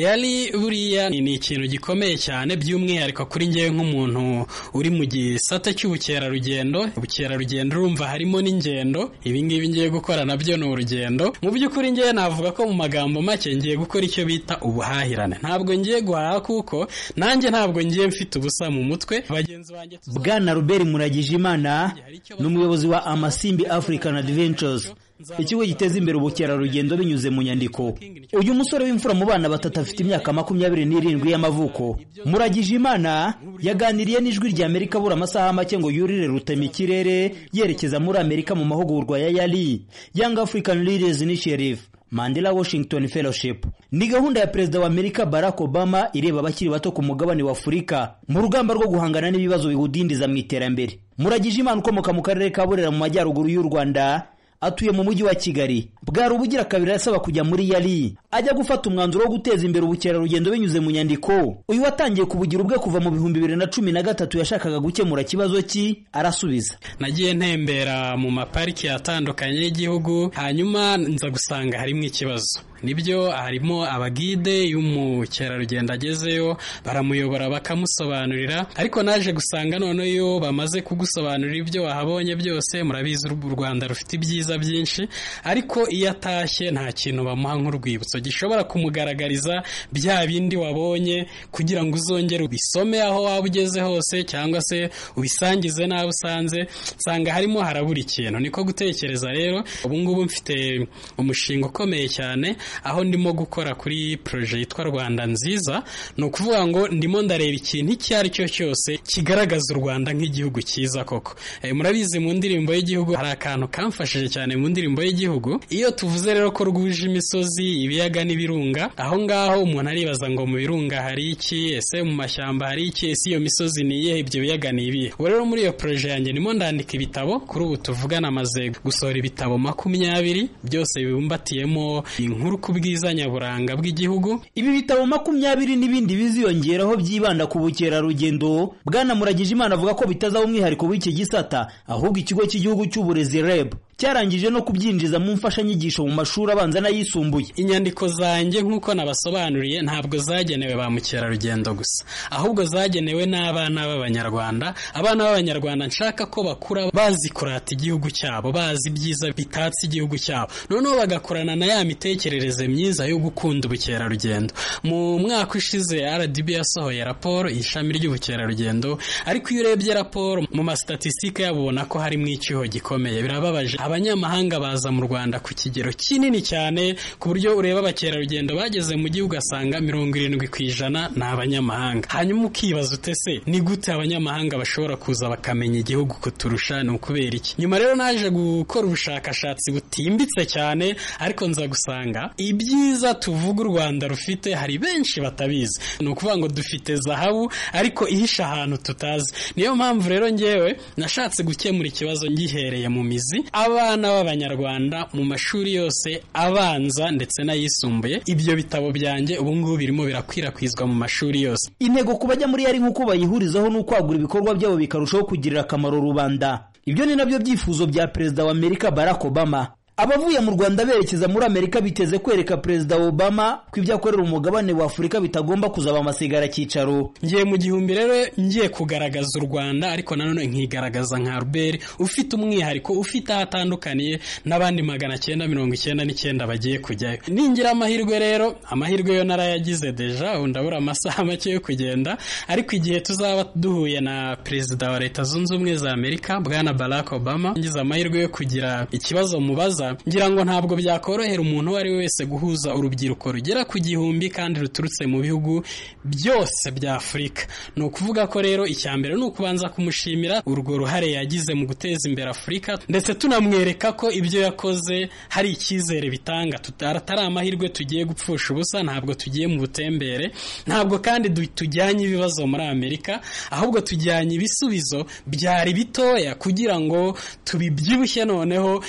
yari buriya ni ikintu gikomeye cyane by'umwihariko kuri ngewe nk'umuntu uri mu gisate cy'ubukerarugendo ubukerarugendo urumva harimo n'ingendo ibingibi ngiye gukora nabyo ni urugendo mu by'ukuri ngewe navuga ko mu magambo make ngiye gukora icyo bita ubuhahirane ntabwo ngiye guhaha kuko nanjye ntabwo ngiye mfite ubusa mu mutwe bagenzi banjye bwana ruberi muragijimana ni umuyobozi wa amasimbi african adventures ikigo giteza imbere ubukerarugendo binyuze mu nyandiko uyu musore w'imfura mu bana batatu afite imyaka makumyabiri n'irindwi y'amavuko muragije imana yaganiriye n'ijwi rya amerika abura amasaha make ngo yurire rutema ikirere yerekeza muri amerika mu mahugurwa ya yari young african leaders initiative Mandela Washington Fellowship ni gahunda ya perezida wa Amerika Barack Obama ireba abakiri bato ku mugabane wa Afurika mu rugamba rwo guhangana n'ibibazo biwudindiza mu iterambere muragije imana ukomoka mu karere ka Burera mu majyaruguru y'u Rwanda atuye mu mujyi wa Kigali bwari ubugira kabiri asaba kujya muri yari ajya gufata umwanzuro wo guteza imbere ubukerarugendo binyuze mu nyandiko uyu watangiye kubugira ubwe kuva mu bihumbi bibiri na cumi na gatatu yashakaga gukemura ikibazo ki arasubiza nagiye ntembera mu mapariki atandukanye y'igihugu hanyuma nza gusanga harimo ikibazo nibyo harimo abagide iyo umukerarugendo agezeyo baramuyobora bakamusobanurira ariko naje gusanga noneho iyo bamaze kugusobanurira ibyo wahabonye byose murabizi u rwanda rufite ibyiza byinshi ariko iyo atashye nta kintu bamuha nk'urwibutso gishobora kumugaragariza bya bindi wabonye kugira ngo uzongere ubisome aho waba ugeze hose cyangwa se ubisangize n'abo usanze nsanga harimo harabura ikintu niko gutekereza rero ubungubu mfite umushinga ukomeye cyane aho ndimo gukora kuri poroje yitwa rwanda nziza ni ukuvuga ngo ndimo ndareba ikintu icyo ari cyo cyose kigaragaza u rwanda nk'igihugu cyiza koko murabizi mu ndirimbo y'igihugu hari akantu kamfashije cyane mu ndirimbo y'igihugu iyo tuvuze rero ko rwuje imisozi ibiyaga n'ibirunga aho ngaho umuntu aribaza ngo mu birunga hari iki ese mu mashyamba hari iki ese iyo misozi ni iyihe ibyo biyaga ni ibihe ubu rero muri iyo poroje yanjye ndimo ndandika ibitabo kuri ubu tuvugana amaze gusohora ibitabo makumyabiri byose bibumbatiyemo inkuru ku bwiza nyaburanga bw'igihugu ibi bitabo makumyabiri n'ibindi biziyongeraho byibanda ku bukerarugendo bwana muragije imana avuga ko bitazaba umwihariko w'iki gisata ahubwo ikigo cy'igihugu cy'uburezi reb cyarangije no kubyinjiza mu mfashanyigisho mu mashuri abanza n'ayisumbuye inyandiko zanjye nk'uko nabasobanuriye ntabwo zagenewe ba mukerarugendo gusa ahubwo zagenewe n'abana b'abanyarwanda abana b'abanyarwanda nshaka ko bakura bazi kurata igihugu cyabo bazi ibyiza bitatse igihugu cyabo noneho bagakorana na ya mitekerereze myiza yo gukunda ubukerarugendo mu mwaka ushize rdb yasohoye raporo ishami ry'ubukerarugendo ariko iyo urebye raporo mu masitatisitike yabo ubona ko harimo icyuho gikomeye birababaje abanyamahanga baza mu rwanda ku kigero kinini cyane ku buryo ureba abakerarugendo bageze mu gihugu ugasanga mirongo irindwi ku ijana ni abanyamahanga hanyuma ukibaza utese ni gute abanyamahanga bashobora kuza bakamenya igihugu kuturusha ni ukubera iki nyuma rero naje gukora ubushakashatsi butimbitse cyane ariko nza gusanga ibyiza tuvuga u rwanda rufite hari benshi batabizi ni ukuvuga ngo dufite zahabu ariko ihisha ahantu tutazi niyo mpamvu rero ngewe nashatse gukemura ikibazo ngihereye mu mizi abana b'abanyarwanda mu mashuri yose abanza ndetse n'ayisumbuye ibyo bitabo byanjye ubu ngubu birimo birakwirakwizwa mu mashuri yose intego ku bajya muri yari nk'uko bayihurizaho ni ukwagura ibikorwa byabo bikarushaho kugirira akamaro rubanda ibyo ni nabyo byifuzo bya perezida wa amerika barack obama abavuye mu rwanda berekeza muri amerika biteze kwereka perezida obama ko ibyo akorera umugabane wa afurika bitagomba kuzaba amasigara cyicaro ngiye mu gihumbi rero ngiye kugaragaza u rwanda ariko nanone nkigaragaza nka ruberi ufite umwihariko ufite aho atandukaniye n'abandi magana cyenda mirongo icyenda n'icyenda bagiye kujyayo ningira amahirwe rero amahirwe yo narayagize deja ubu ndabura amasaha make yo kugenda ariko igihe tuzaba duhuye na perezida wa leta zunze ubumwe za amerika bwana barack obama ngize amahirwe yo kugira ikibazo mubaza ngira ngo ntabwo byakorohera umuntu uwo ari we wese guhuza urubyiruko rugera ku gihumbi kandi ruturutse mu bihugu byose bya afurika ni ukuvuga ko rero icya mbere ni ukubanza kumushimira urwo ruhare yagize mu guteza imbere afurika ndetse tunamwereka ko ibyo yakoze hari icyizere bitanga atari amahirwe tugiye gupfusha ubusa ntabwo tugiye mu butembere ntabwo kandi tujyanye ibibazo muri amerika ahubwo tujyanye ibisubizo byari bitoya kugira ngo tubibyibushye noneho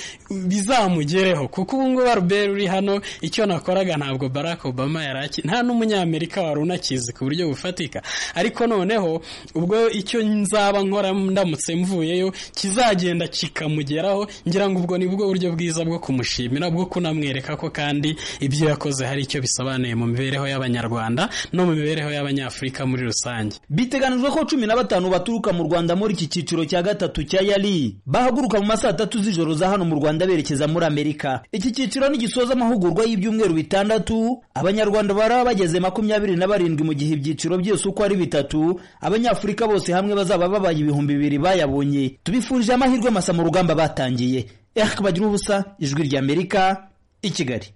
bizamure mugereho kuko ubu ngubu aruberi uri hano icyo nakoraga ntabwo barack obama yari aki nta n'umunyamerika wari unakizi ku buryo bufatika ariko noneho ubwo icyo nzaba nkora ndamutse mvuyeyo kizagenda kikamugeraho ngira ngo ubwo ni bwo buryo bwiza bwo kumushimira bwo kunamwereka ko kandi ibyo yakoze hari icyo bisobanuye mu mibereho y'abanyarwanda no mu mibereho y'abanyafurika muri rusange biteganijwe ko cumi na batanu baturuka mu rwanda muri iki cyiciro cya gatatu cya yari bahaguruka mu masaha atatu z'ijoro za hano mu rwanda berekeza muri amerika iki cyiciro nigisoza amahugurwa y'ibyumweru bitandatu abanyarwanda baraba bageze makumyabiri na barindwi mu gihe ibyiciro byose uko ari bitatu abanyafurika bose hamwe bazaba babaye ibihumbi bibiri bayabonye tubifurije amahirwe masa mu rugamba batangiye ehk bagira ubusa ijwi ry'amerika i kigali